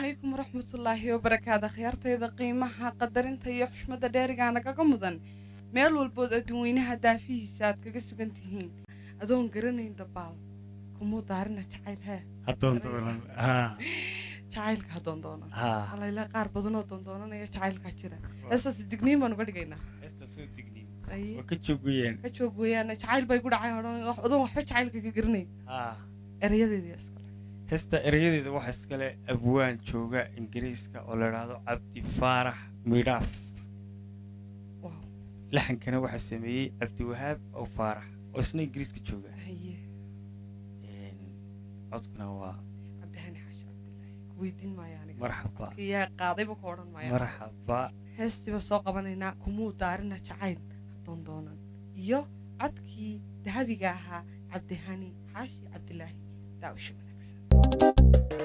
calaykum waraxmatullaahi wabarakaatu akhyaartayda qiimaha qadarinta iyo xushmadda dheerigaa nagaga mudan meel walbood adduunweynaha daafihiisa aad kaga sugan tihiin adoon garanayn dabaal kumuu daarina jacayl hee hadoondoonan haa jacaylka ha doondoonan haa alayla qaar badanoo doondoonanaya jacaylkaa jira heestaas digniin baan uga dhigaynaa heesta soo digniin Aye, waa ka joogayeen ka joog weeyaan jacayl bay gu dhacay odhan adoon waxba jacaylka ka garanayn haa erayadeedii iskale heesta erayadeeda waxaa iskale abwaan jooga ingiriiska oo la idhaahdo cabdi faarax midhaaf wow laxankana waxaa sameeyey cabdiwahaab oo faarax oo isna ingiriiska jooga haye Een, codkuna waa cabdihani xaashi cabdilaahi ku weydiin maayo aniga marxaba yaa qaadayba ka odhan maayo marxaba heestiiba soo qabanaynaa kumuu daarina jacayl doondoonan iyo codkii dahabiga ahaa cabdihani xaashi cabdilaahi daawasho wanaagsan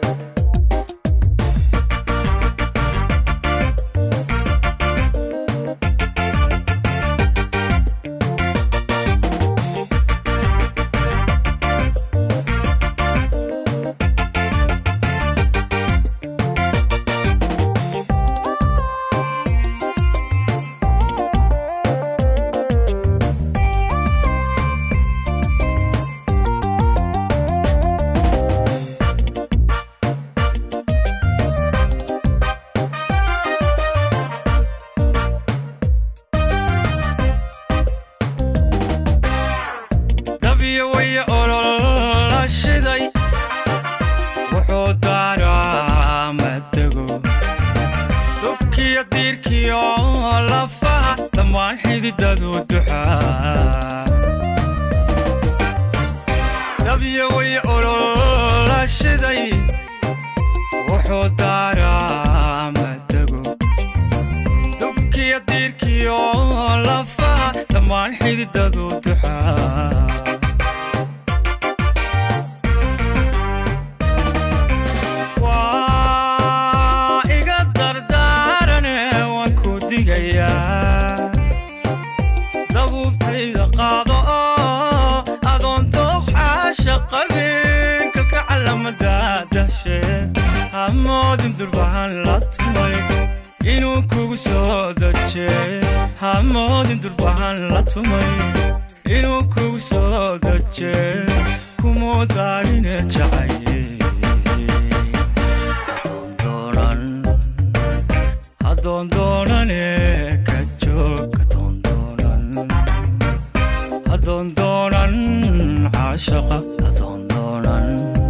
dabiyo waya olola shiday wuxuu daaraa matego dubkiyo diirkiyo lafaha dhammaan xididadu duxaa dabiyo waya olola shiday wuxuu daaraa matego dubkiyo diirkiyo lafaha dhammaan xididadu duxaa waa iga dardaarane waan ku digayaa dabuubtayda qaado oo adoon dooqxaasha qabinka ka calamada dahshe hamoodin durbahan la tumay inuu kugu soo daje hamoodin durbahan la tumay inuu kugu soo daje kumuu daarine jacaye hadoondoonan hadoondoonane ka joog hadoondoonan hadoondoonan caashaqa hadoondoonan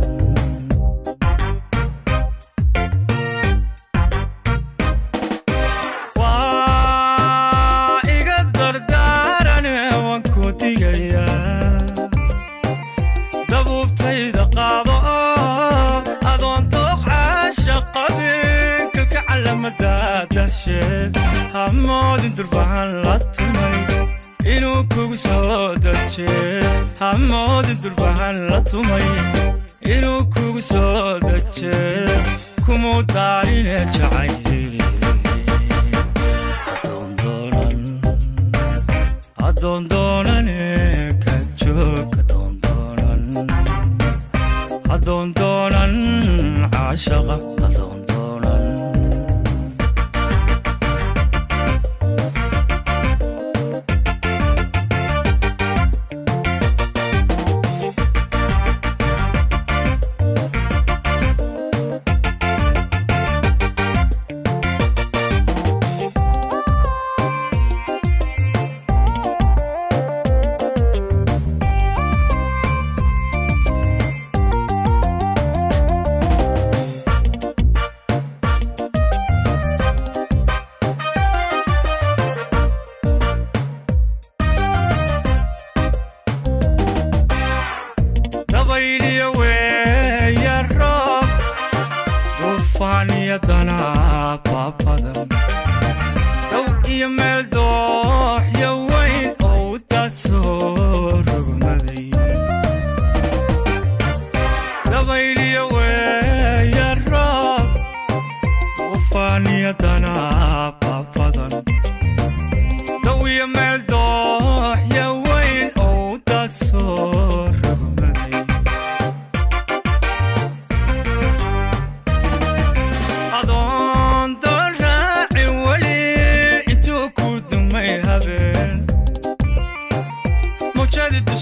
waa iga dardaarane waan ku digayaa dabuubtayda qaado oo adoon dooqxaasha qabinka ka calamada dahshe hamoodin durbahan la tumay inuu kugu soo daje hamoodin durbahan la tumay inuu kugu soo daje kumuu daarine jacaye hadoondoonan hadoondoonane ka joog hadoondoonan hadoondoonan caashaqa hadoondoonan dabayliyo weeya roob duufaan iyo danaaba badan dow iyo meel dooxyo weyn oo u daad soo rogmaday dabayliyo weeya roob duufaan iyo danaaba badan dow iyo meel dooxyo weyn oo u daad soo rogmaday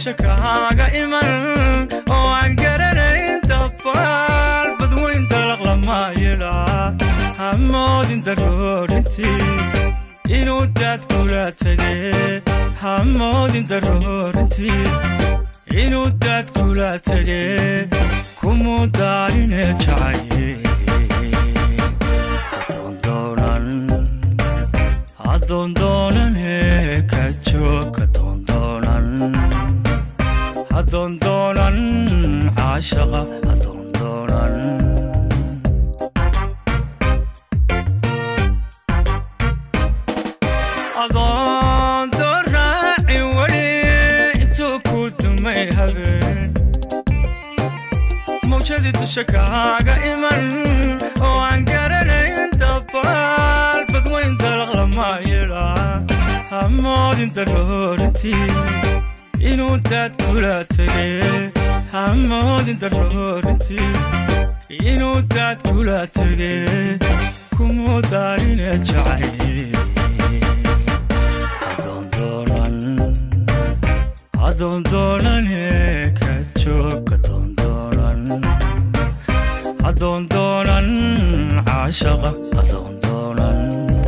dusha kaaga iman oo aan garanayn dabaal badweyn dalaq lama yidhaa hamoodin daroorintii inuu daad kula tegee hamoodin daroorintii inuu daad kula tegee kumuu daarine jacaye adoondoonan ka joog adoondoonan adoondoonan caashaqa adoondoonan adoonto raaci weli intuu ku dumay habeen mawjadii dusha kaaga iman oo aan garanayn dabaal badweyn dalaq lama yidhaa hamoodin daroorintii inuu daad kula tegee hamoodin daroorintii inuu daad kula tegee kumuu daarine jacaye adoondoonan adoondoonane ka joog adoondoonan adoondoonan caashaqa adoondoonan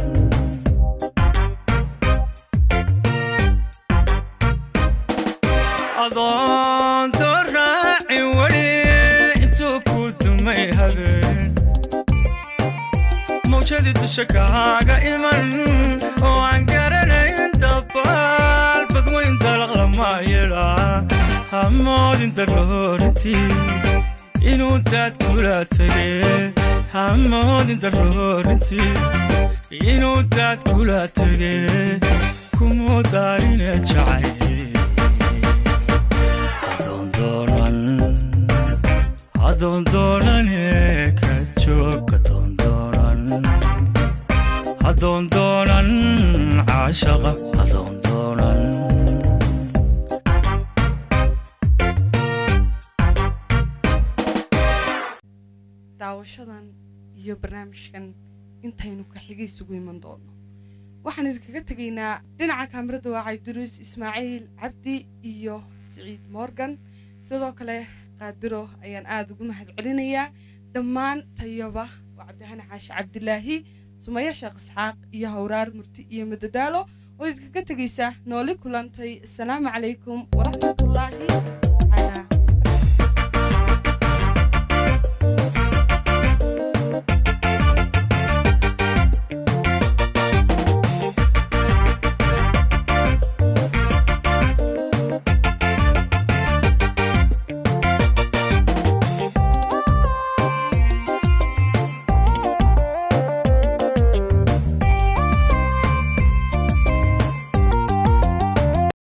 adoonto raaci weli intuu ku dumay habeen mawjadii dusha kaaga iman oo aan garanayn dabaal badweyn dalaq lama yidhaa hamoodin daroorintii inuu daad kula tegee hamoodin daroorintii inuu daad kula tegee kumuu daarine jacaye adoondoonan adoondoonane ka joog adoondoonan adoondoonan caashaqa adoondoonan daawashadan iyo barnaamijkan intaynu ka xiga isugu iman doono waxaan idinkaga tegaynaa dhinaca kaamirada waa cabdiruus ismaaciil cabdi iyo siciid morgan sidoo kale qaadiro ayaan aada ugu mahad celinayaa dhammaan tayaba waa cabdihani xaashi cabdilaahi sumaya sheekh isxaaq iyo hawraar murti iyo madadaalo oo idinkaga tegaysa nooli kulantay asalaamu calaykum waraxmatullaahi